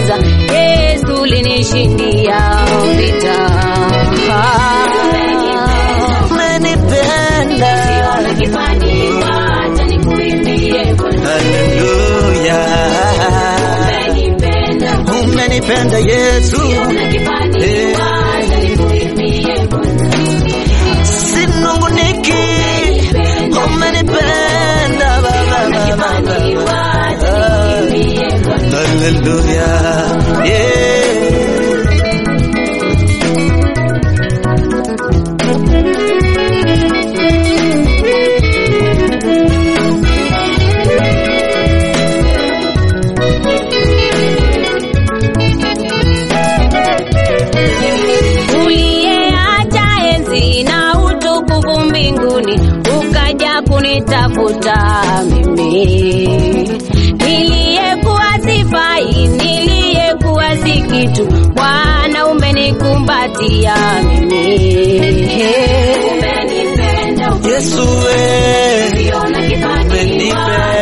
vita, Yesu linishindia vita. Umenipenda. Siona kifani, wacha nikuimbie Bwana. Haleluya. Umenipenda, Umenipenda Yesu. siona kifani, Eh. wacha nikuimbie Bwana. Sinunguniki. Umenipenda Baba, Baba, Kifani, Baba. wacha nikuimbie Bwana. Haleluya. Yeah. uliyeacha enzi na utukufu mbinguni ukaja kunitafuta mimi niliyekuwa sifai niliyekuwa si kitu bwana umenikumbatia mimi umenipenda Yesu we. ukiona kifani Umenipenda.